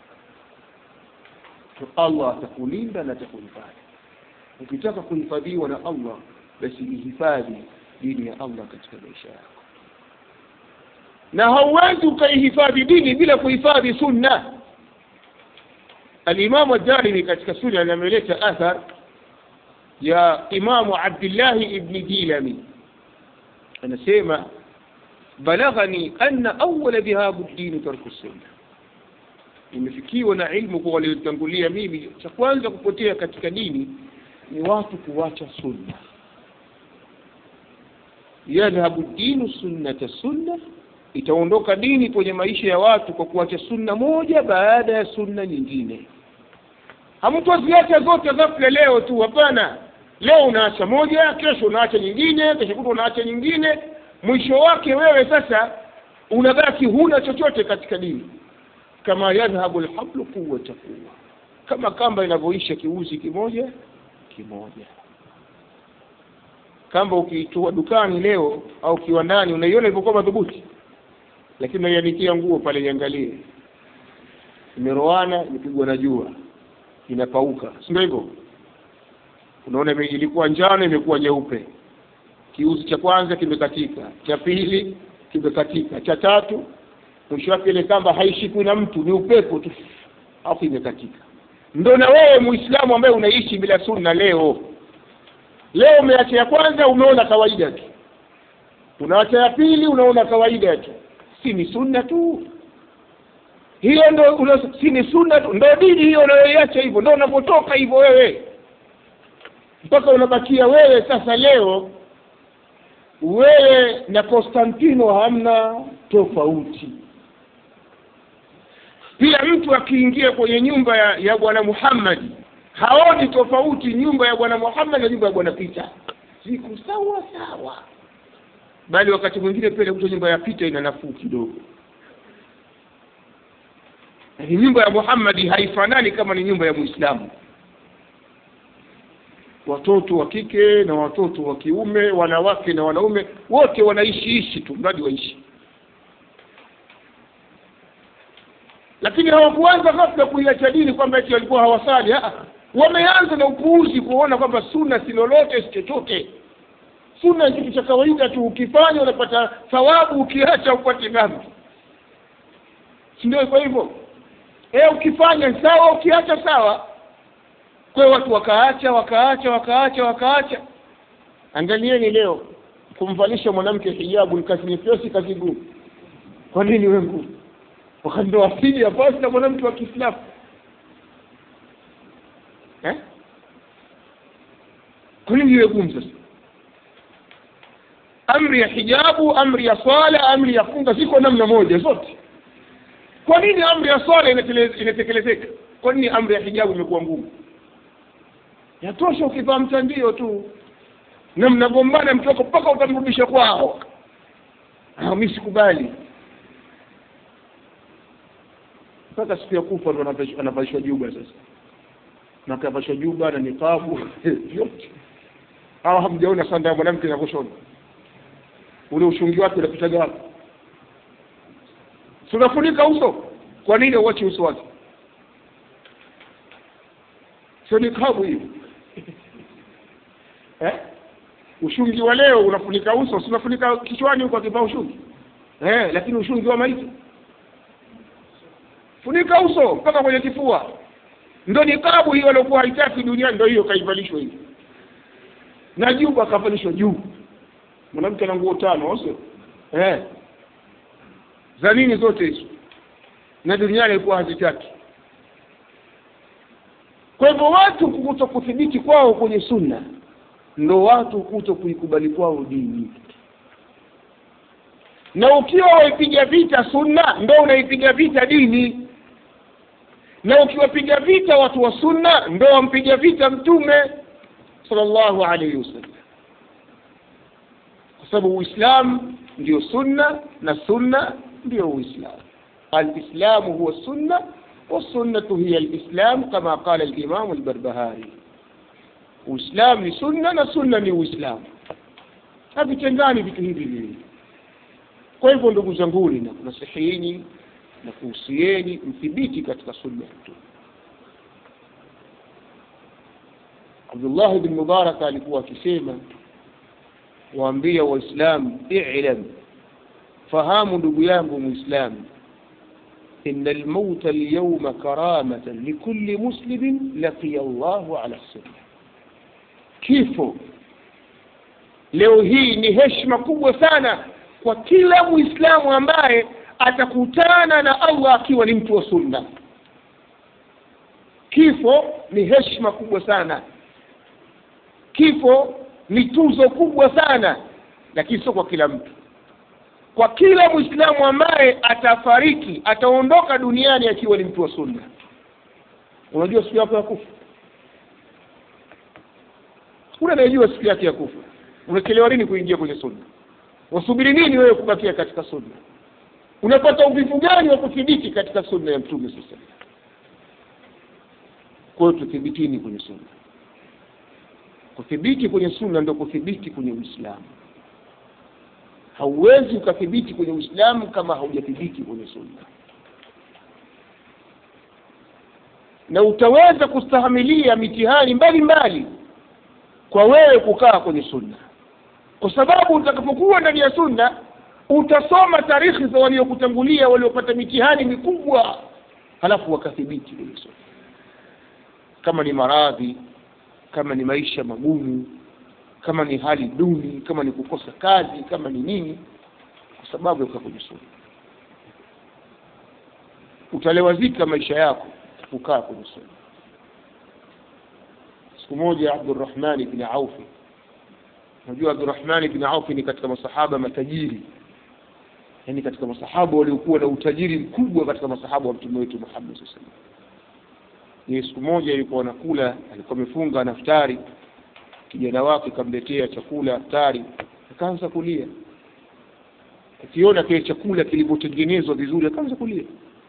allah atakulinda na atakuhifadhi ukitaka kuhifadhiwa na allah basi ihifadhi dini ya allah katika maisha yako na hauwezi ukaihifadhi dini bila kuhifadhi sunna alimamu addarimi katika sunna ameleta athar ya imamu abdillahi ibni dilami anasema balaghani anna awala dhihabu dini tarku sunna imefikiwa na ilmu kwa waliotangulia mimi cha kwanza kupotea katika dini ni watu kuwacha sunna yadhhabu dinu sunnata sunna itaondoka dini kwenye maisha ya watu kwa kuacha sunna moja baada ya sunna nyingine hamtoziacha zote ghafla leo tu hapana leo unaacha moja kesho unaacha nyingine kesho kuta unaacha nyingine mwisho wake wewe sasa unabaki huna chochote katika dini kama yadhhabu lhablu quwata quwa kama kamba inavyoisha kiuzi kimoja kimoja kamba ukiitoa dukani leo au kiwandani unaiona ilivyokuwa madhubuti lakini unaianikia nguo pale iangalie imeroana imepigwa na jua inapauka si ndio hivyo unaona ilikuwa njano imekuwa nyeupe kiuzi cha kwanza kimekatika cha pili kimekatika cha tatu mwisho wake ile kamba haishikwi na mtu ni upepo tu afu imekatika ndo na wewe muislamu ambaye unaishi bila sunna leo leo umeacha ya kwanza umeona kawaida tu unaacha ya pili unaona kawaida tu si ni sunna tu hiyo ndo una, si ni sunna tu ndo dini hiyo unayoiacha hivyo ndo unapotoka hivyo wewe mpaka unabakia wewe sasa leo wewe na Konstantino hamna tofauti pia mtu akiingia kwenye nyumba ya, ya bwana Muhammad haoni tofauti nyumba ya bwana Muhammad na nyumba ya bwana Pita ziko sawa sawa bali wakati mwingine pia kuta nyumba ya Pita ina nafuu kidogo lakini nyumba ya Muhammad haifanani kama ni nyumba ya Muislamu watoto wa kike na watoto wa kiume wanawake na wanaume wote wanaishi ishi tu mradi waishi lakini hawakuanza ghafla kuiacha dini kwamba eti walikuwa hawasali wameanza na upuuzi kuona kwamba sunna si lolote si chochote sunna ni kitu cha kawaida tu ukifanya unapata thawabu ukiacha upate dhambi si ndio kwa hivyo e ukifanya sawa ukiacha sawa kwa watu wakaacha wakaacha wakaacha wakaacha angalieni leo kumvalisha mwanamke hijabu ni kazi nyepesi kazi ngumu kwa nini we ngumu wakati ndo asili ya basi na mwanamke wa kiislamu eh? kwa nini iwe gumu sasa amri ya hijabu amri ya swala amri ya funga ziko namna moja zote kwa nini amri ya swala inatekelezeka kwa nini amri ya hijabu imekuwa ngumu yatosha ukivaa mtandio tu na mnagombana mtoko mpaka utamrudisha kwao mi sikubali mpaka siku ya kufa ndo anavalishwa juba sasa na akavalishwa juba na nikabu yote hawa hamjaona sanda ya mwanamke inavyoshona ule ushungi wake unapitaga wapi si unafunika uso kwa nini uwache uso wake sio nikabu hiyo eh? ushungi wa leo unafunika uso si unafunika kichwani huko akivaa ushungi eh, lakini ushungi wa maiti funika uso mpaka kwenye kifua ndo nikabu hiyo aliokuwa haitaki duniani ndo hiyo kaivalishwa hivi na juu akavalishwa juu mwanamke ana nguo tano sio eh za nini zote hizo na duniani ilikuwa hazitaki kwa hivyo watu kuto kuthibiti kwao kwenye sunna ndo watu kuto kuikubali kwao dini na ukiwa waipiga vita sunna ndo unaipiga vita dini na ukiwapiga vita watu wa sunna ndo wampiga vita mtume sallallahu alaihi wasallam kwa sababu uislamu ndio sunna na sunna ndio uislamu alislamu huwa sunna والسنة هي الإسلام كما قال الإمام البربهاري Uislamu ni sunna na sunna ni Uislamu, havitengani vitu hivi viwili. Kwa hivyo ndugu zanguni, na kunasihini na kuhusieni mthibiti katika sunna ya Mtume. Abdullah bin Mubarak alikuwa akisema, waambia Waislamu, ilam, fahamu ndugu yangu Muislamu, إن الموت اليوم كرامة لكل مسلم لقي الله على السنة kifo leo hii ni heshima kubwa sana kwa kila muislamu ambaye atakutana na allah akiwa ni mtu wa sunna kifo ni heshima kubwa sana kifo ni tuzo kubwa sana lakini sio kwa kila mtu kwa kila mwislamu ambaye atafariki ataondoka duniani akiwa ni mtu wa sunna unajua siku yako ya kufa hakuna anayejua siku yake ya kufa unachelewa nini kuingia kwenye sunna wasubiri nini wewe kubakia katika sunna unapata uvivu gani wa kuthibiti katika sunna ya mtume sasa kwa hiyo tuthibitini kwenye sunna kuthibiti kwenye sunna ndio kuthibiti kwenye uislamu hauwezi ukathibiti kwenye uislamu kama haujathibiti kwenye sunna na utaweza kustahamilia mitihani mbalimbali kwa wewe kukaa kwenye sunna kwa sababu utakapokuwa ndani ya sunna utasoma tarikhi za waliokutangulia waliopata mitihani mikubwa halafu wakathibiti kwenye sunna kama ni maradhi kama ni maisha magumu kama ni hali duni kama ni kukosa kazi kama ni nini kwa sababu ya kukaa kwenye sunna utalewazika maisha yako kukaa kwenye sunna siku moja abdurahmani bni aufi unajua abdurahmani bni aufi ni katika masahaba matajiri yaani katika masahaba waliokuwa na utajiri mkubwa katika masahaba wa mtume wetu muhammad saa salam ni siku moja ilikuwa anakula alikuwa amefunga naftari kijana wake kamletea chakula aftari akaanza kulia akiona kile chakula kilivyotengenezwa vizuri akaanza kulia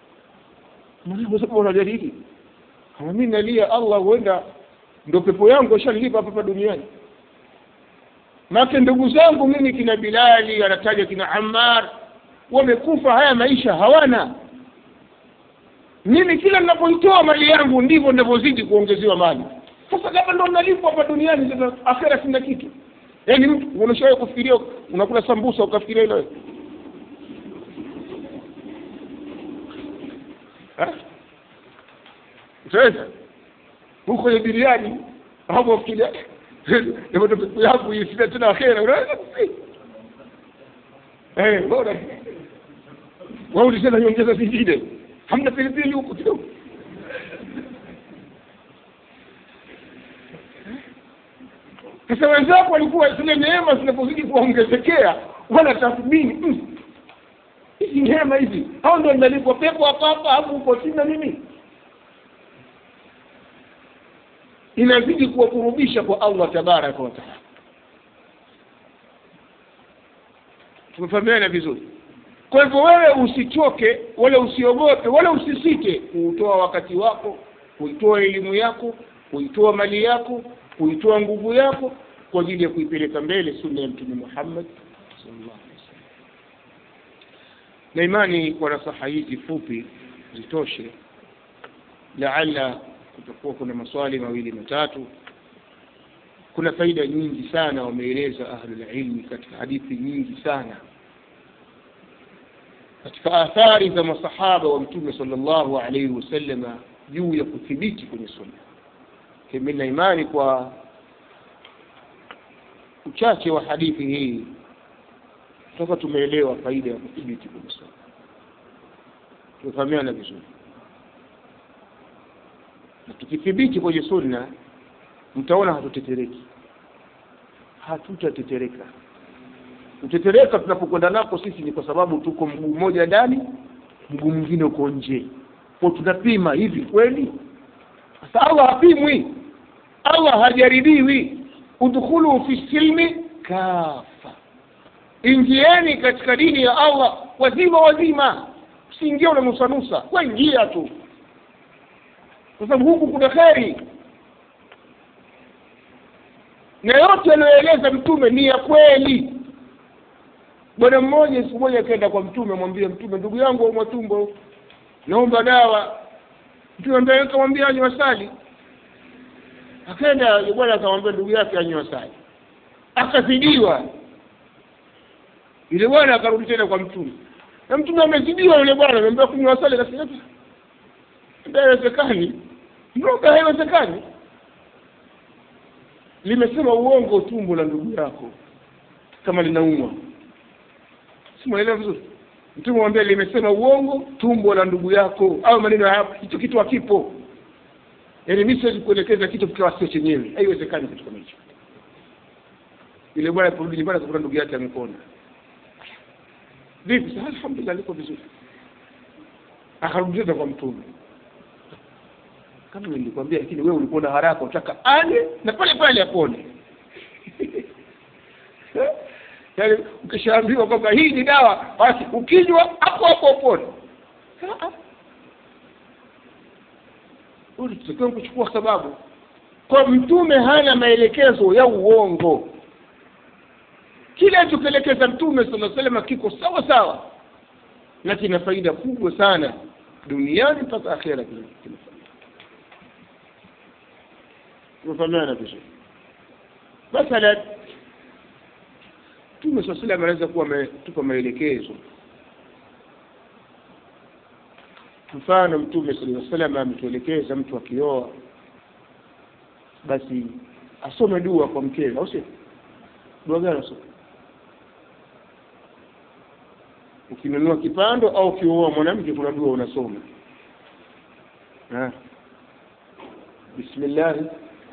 unalia hili mi nalia allah huenda ndo pepo yangu ashanilipa hapa duniani make ndugu zangu mimi kina bilali anataja kina ammar wamekufa haya maisha hawana mimi kila ninapoitoa mali yangu ndivyo ninavyozidi kuongezewa mali sasa kama ndo nalipwa hapa duniani sasa akhera sina kitu yaani mtu unashawahi kufikiria unakula sambusa ukafikiria hilo utaweza huko kwenye biriani hapo fikiria ndio pepo yangu isina tena akhera unaweza eh bora wao ulisema nyongeza zingine hamna pilipili huko kidogo sasa wenzako walikuwa zile neema zinapozidi kuongezekea wanatathmini hizi neema hizi hao ndio nalipwa pepo hapa hapa hapo huko sina mimi inazidi kuwakurubisha kwa allah tabaraka wataala tumefahamiana vizuri kwa hivyo wewe usichoke wala usiogope wala usisite kuutoa wakati wako kuitoa elimu yako kuitoa mali yako kuitoa nguvu yako kwa ajili ya kuipeleka mbele sunna ya mtume muhammad sallallahu alaihi wasallam na imani kwa nasaha hizi fupi zitoshe laala kutakuwa kuna maswali mawili matatu kuna faida nyingi sana wameeleza ahlulilmi katika hadithi nyingi sana katika athari za masahaba wa mtume sallallahu alaihi wasallama juu ya kuthibiti kwenye sunna mimi na imani kwa uchache wa hadithi hii toka tumeelewa faida ya kuthibiti kwenye sunna tumefahamiana vizuri na tukithibiti kwenye sunna mtaona hatutetereki hatutatetereka kutetereka tunapokwenda nako sisi ni kwa sababu tuko mguu mmoja ndani mguu mwingine uko nje kwa tunapima hivi kweli sasa allah hapimwi allah hajaribiwi udkhulu fi silmi kafa ingieni katika dini ya allah wazima wazima usiingia unanusanusa waingia tu kwa sababu huku kuna kheri na yote aliyoeleza mtume ni ya kweli bwana mmoja siku moja akaenda kwa mtume amwambia mtume ndugu yangu aumwa tumbo naomba dawa mtume ambaye akamwambia anywe asali akaenda yule bwana akamwambia ndugu yake anywe asali akazidiwa yule bwana akarudi tena kwa mtume na mtume amezidiwa yule bwana ameambia kunywa asali akasema haiwezekani mroga haiwezekani limesema uongo tumbo la ndugu yako kama linaumwa simuelewa vizuri mtume mwambia limesema uongo tumbo la ndugu yako au maneno ya hapo hicho kitu hakipo yaani mi siwezi kuelekeza kitu kikawa sio chenyewe haiwezekani kitu kama hicho yule bwana kurudi nyumbani akakuta ndugu yake amepona vipi sasa alhamdulillah liko vizuri akarudi tena kwa mtume kama nilikwambia lakini wewe ulikuwa na haraka utaka ale na pale pale apone yaani ukishaambiwa kwamba hii ni dawa basi ukinywa hapo hapo upone tutakiwa kuchukua sababu kwa mtume hana maelekezo ya uongo kile alichokielekeza mtume sala salama kiko sawa sawa na kina faida kubwa sana duniani mpaka akhera kina faida tumefahamiana vizuri mathalan mtume saa salam anaweza kuwa ametupa maelekezo mfano mtume sala salam ametuelekeza mtu akioa basi asome dua kwa mkewe au sio dua gani asome ukinunua kipando au ukioa mwanamke kuna dua unasoma bismillahi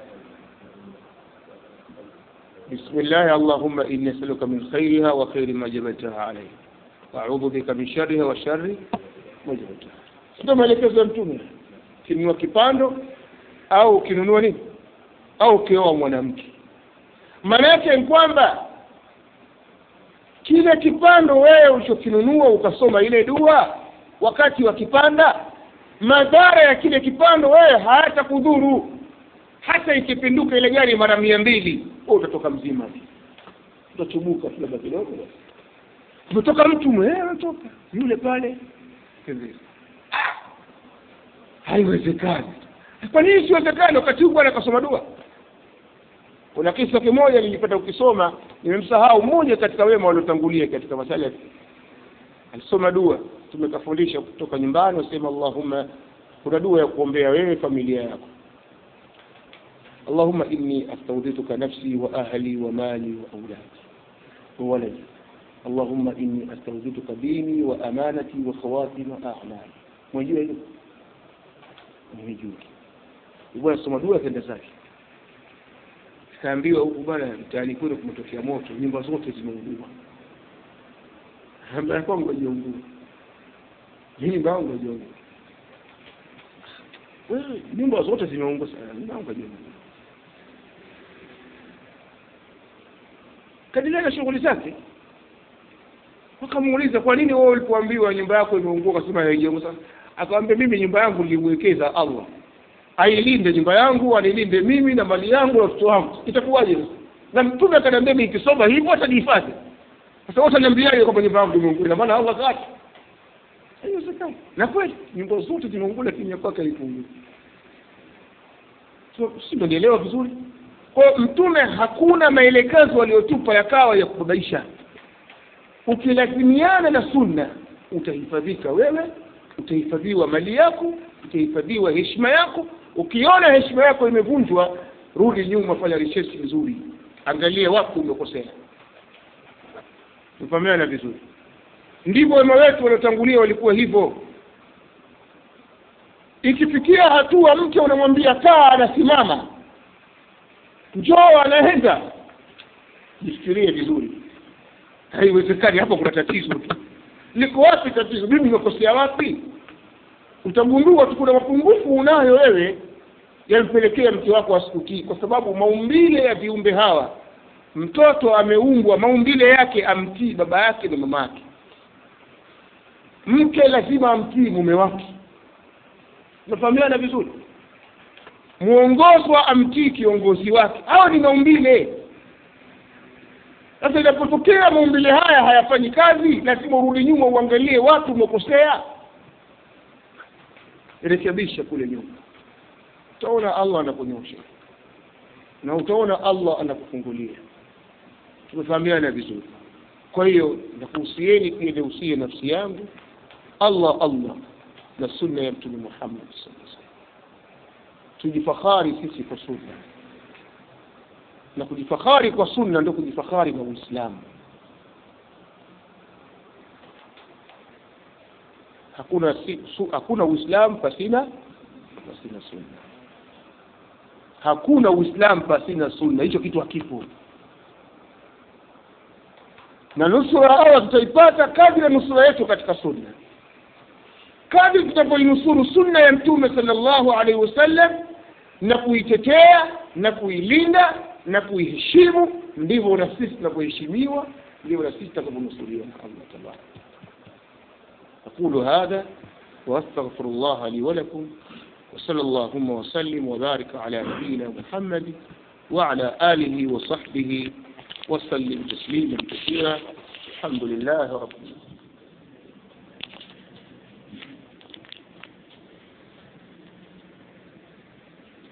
بسم الله اللهم إني أسألك من خيرها وخير ما جبلتها عليه وأعوذ بك من شرها وشر ما جبلتها ndio maelekezo ya mtume ukinunua kipando au ukinunua nini au ukioa mwanamke maana yake ni kwamba kile kipando wewe ulichokinunua ukasoma ile dua wakati wa kipanda madhara ya kile kipando wewe hayatakudhuru hata ikipinduka ile gari mara mia mbili wewe utatoka mzima utachubuka labda kidogo umetoka mtu mwenyewe anatoka yule pale haiwezekani kwa nini siwezekani wakati huu bwana akasoma dua kuna kisa kimoja nilipata ukisoma nimemsahau mmoja katika wema waliotangulia katika masala alisoma dua tumekafundisha kutoka nyumbani wasema allahumma kuna dua ya kuombea wewe familia yako اللهم إني أستودعتك نفسي وأهلي ومالي وأولادي وولدي اللهم إني أستودعتك ديني وأمانتي وخواتم أعمالي mwajua hiyo nimejua bwana soma dua kenda zake kaambiwa huku bwana mtaani kwenu kumetokea moto nyumba zote zimeungua ambaye kwangu hajaungua nyumba yangu hajaungua wewe nyumba zote zimeungua sana nyumba yangu hajaungua kaendelea na shughuli zake wakamuuliza kwa nini wewe ulipoambiwa nyumba yako imeungua akasema haijaungua akamwambia mimi nyumba yangu nilimwekeza allah ailinde nyumba yangu anilinde mimi na mali yangu na watoto wangu itakuwaje sasa na mtume akaniambia mimi nikisoma hivyo atajihifadhi sasa wote niambiaje kwamba nyumba yangu imeungua ina maana allah kaacha haiwezekani na kweli nyumba zote zimeungua lakini ya kwake haikuungua so si ndio vizuri kwa mtume hakuna maelekezo aliyotupa yakawa ya kubabaisha ukilazimiana na sunna utahifadhika wewe utahifadhiwa mali yako utahifadhiwa heshima yako ukiona heshima yako imevunjwa rudi nyuma fanya research nzuri angalie wapi umekosea tufahamiana vizuri ndivyo wema wetu waliotangulia walikuwa hivyo ikifikia hatua mke unamwambia kaa anasimama njoo anaenda jifikirie vizuri haiwezekani hapo kuna tatizo tu liko wapi tatizo mimi nimekosea wapi utagundua tu kuna mapungufu unayo wewe yampelekea mke wako asikutii kwa sababu maumbile ya viumbe hawa mtoto ameumbwa maumbile yake amtii baba yake na mama yake mke lazima amtii mume wake unafahamiana vizuri mwongozwa amtii kiongozi wake hawa ni maumbile sasa inapotokea maumbile haya hayafanyi kazi lazima urudi nyuma uangalie watu umekosea rekebisha kule nyuma utaona allah anakunyosha na utaona allah anakufungulia tumefahamiana vizuri kwa hiyo nakuhusieni pia nihusie nafsi yangu allah allah na sunna ya mtume muhammad saa salam tujifakhari sisi kwa sunna na kujifakhari kwa sunna ndio kujifakhari na uislamu hakuna si, su, hakuna uislamu pasina pasina sunna hakuna uislamu pasina sunna hicho kitu hakipo na nusura allah tutaipata kadri ya nusura yetu katika sunna kadri tutavyoinusuru sunna ya mtume sallallahu alaihi wasallam na kuitetea na kuilinda na kuiheshimu ndivyo na sisi tunavyoheshimiwa ndivyo na sisi tutakavyonusuriwa na allah tabaraka أقول هذا وأستغفر الله لي ولكم وصلى اللهم وسلم وبارك على نبينا محمد وعلى آله وصحبه وسلم تسليما كثيرا الحمد لله رب العالمين